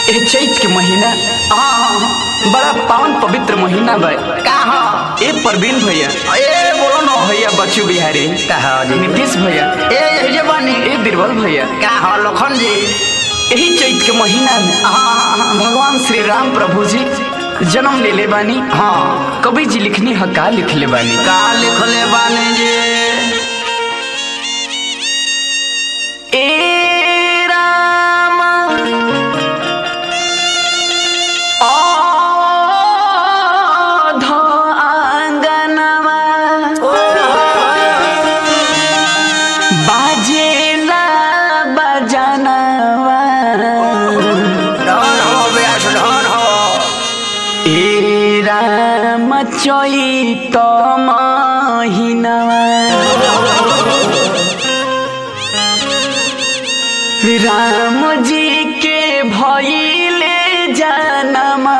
ए चैत के महीना हाँ बड़ा पावन पवित्र महीना बा कहा ए प्रवीण भैया ए बोलो न भैया बच्चू बिहारी कहा जी नीतीश भैया ए यही जे बानी ए बीरबल भैया कहा लखन जी यही चैत के महीना में हाँ भगवान श्री राम प्रभु जी जन्म ले ले बानी हाँ कवि जी लिखनी है का लिख ले बानी का लिखले बानी जी ए राम अधो आंगनवा बाजेला बजनवा धन हो व्यास धन हो ए राम चैत महिनवा राम जी के भइले जनमवा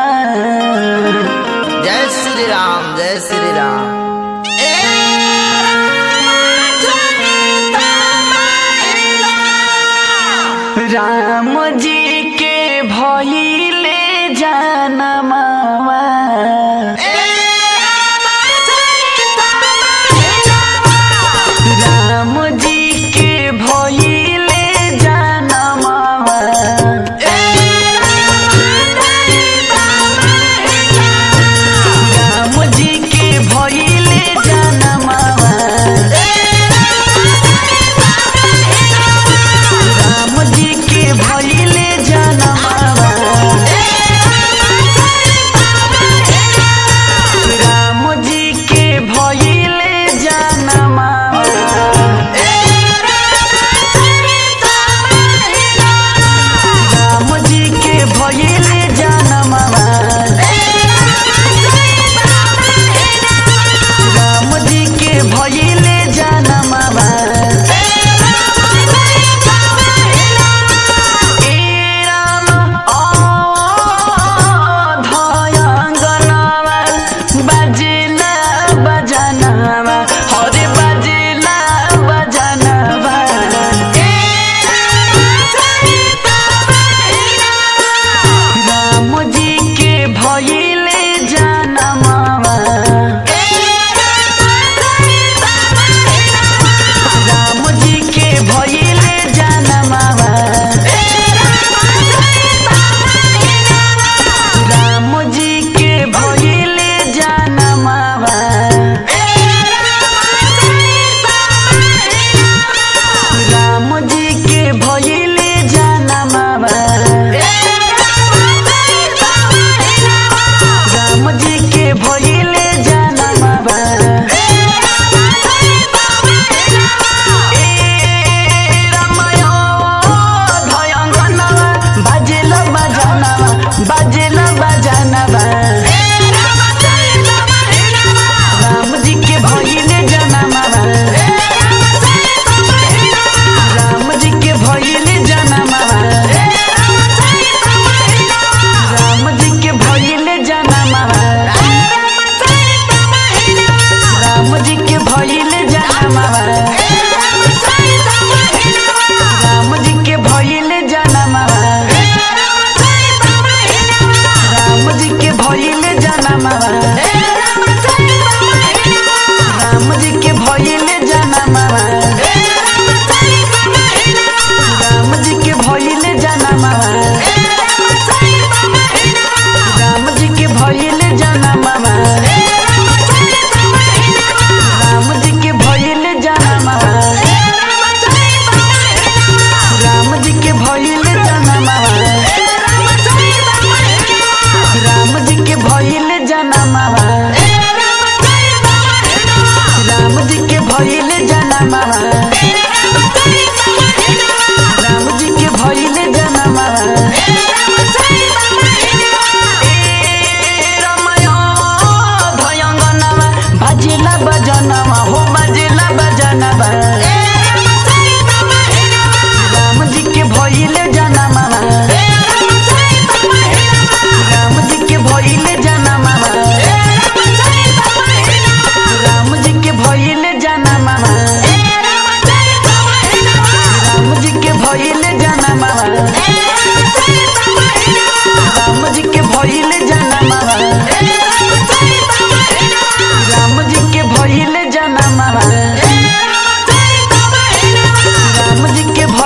जय श्री राम जय श्री राम राम जी के भइले जनमवा राम जी के भइले जनमवा राम जी के भइले जनमवा राम जी के भइले जनमवा राम जी के भइले जनमवा राम जी के भइले जनमवा राम जी के भइले जनमवा ए राम अधयंगनवा बजेला बजनवा हरे बजेला बजनवा राम जी के भइले जनमवा राम जी के भइले जनमवा राम जी के भइले जनमवा राम जी के भइले जनमवा राम जी के भइले जनमवा ए रामयो धयंगनवा बाजेला बजनवा बाजेला बजनवा राम जी के भइले जनमवा राम जी के भइले जनमवा राम जी के भइले जनमवा राम जी के भइले जनमवा राम जी के भइले जनमवा राम जी के भइले जनमवा राम जी के भइले जनमवा राम जी के भइले जनमवा राम जी के भइले जनमवा राम जी के भइले जनमवा राम जी के भइले जनमवा राम जी के भइले जनमवा राम जी के भइले जनमवा राम जी के भइले जनमवा ए रमयो धयंगनवा बाजेला बजनवा हो बाजेला बजनवा राम जी के भइले जनमवा राम जी के भइले जनमवा राम जी के भइले जनमवा राम जी के भइले जनमवा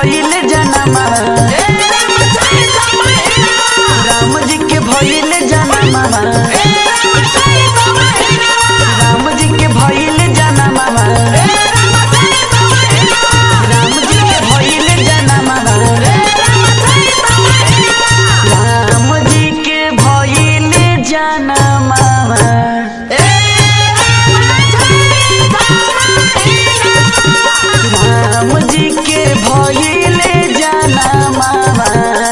भइल जनमवा राम जी के भइल जनमवा राम जी के भइल जनमवा राम जी के भइल जनमवा राम जी के भइल जनमवा राम जी के भइल जनमवा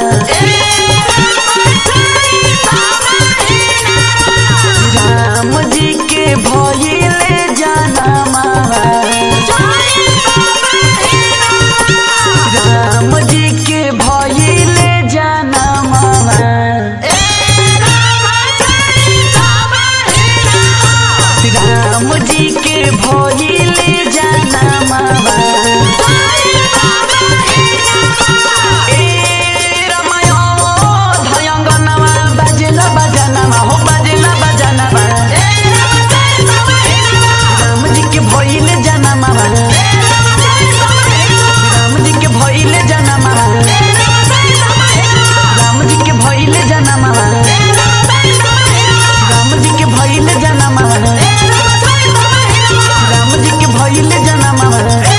राम जी के भइल जनमवा राम जी के भइल जनमवा राम जी के भइल जनमवा ए रमयो धयंगनवा बजला बजनवा हो बजला बजनवा राम जी के भइल जनमवा राम जी के भइल जनमवा राम जी के भइल जनमवा राम जी के भइल जनमवा राम जी के भइल जनमवा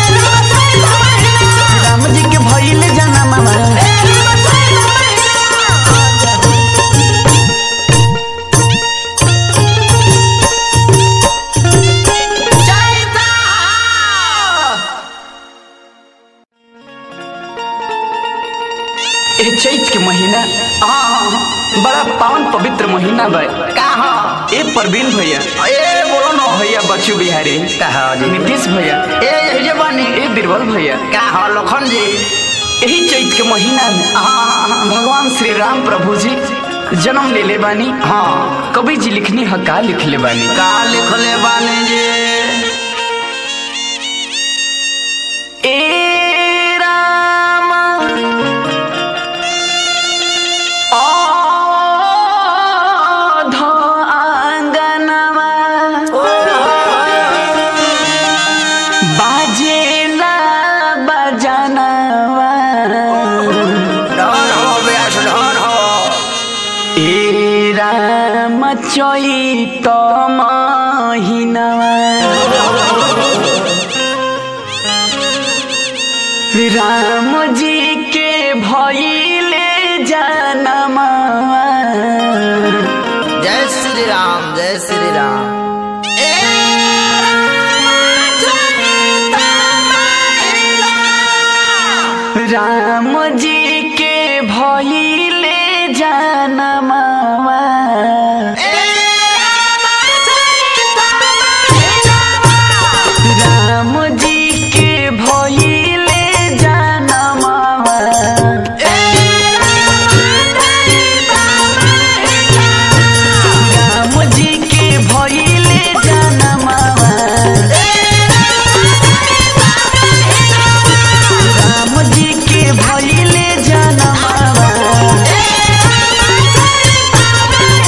राम जी के भइल जनमवा ए चैत के महीना हाँ बड़ा पावन पवित्र महीना बा का हो ए परवीन भैया ए बोलो न भैया बच्चू बिहारी का हो जी नीतीश भैया ए यही जे बानी ए बीरबल भैया का हो लखन जी यही चैत के महीना में हाँ भगवान श्री राम प्रभु जी जन्म ले ले बानी हाँ कवि जी लिखनी है का लिख ले बानी का लिखले बानी जी ए राम अध आंगनवा बाजेला बजनवा धन हो व्यास धन हो ए राम चैत महिनवा राम जी के भइले जनमवा जय श्री राम जय श्री राम राम जी के भइले जनमवा राम जी के भइले जनमवा राम जी के भइले जनमवा राम जी के भइले जनमवा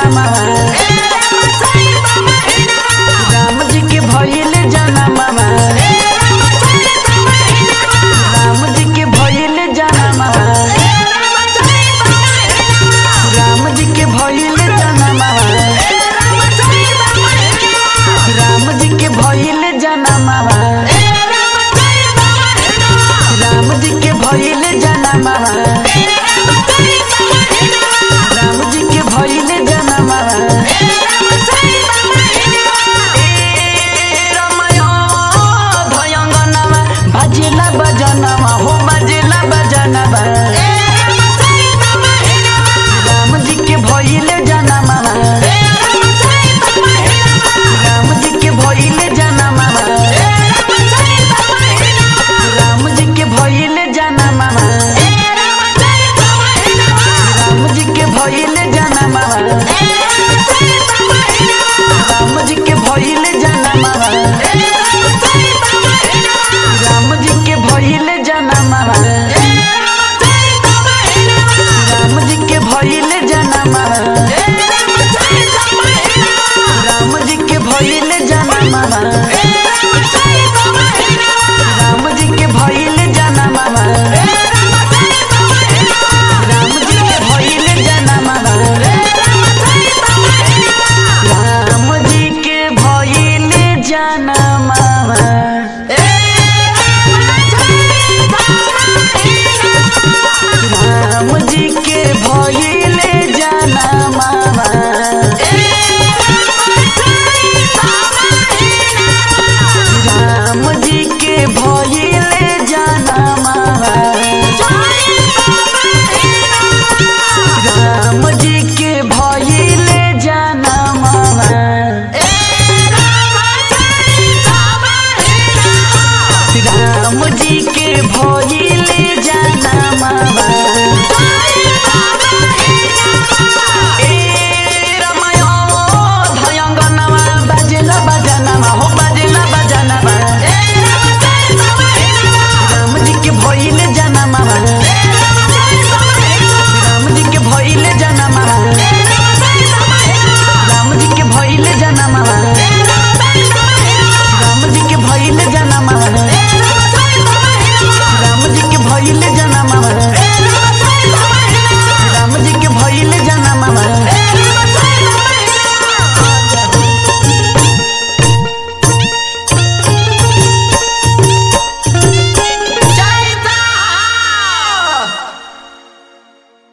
रामा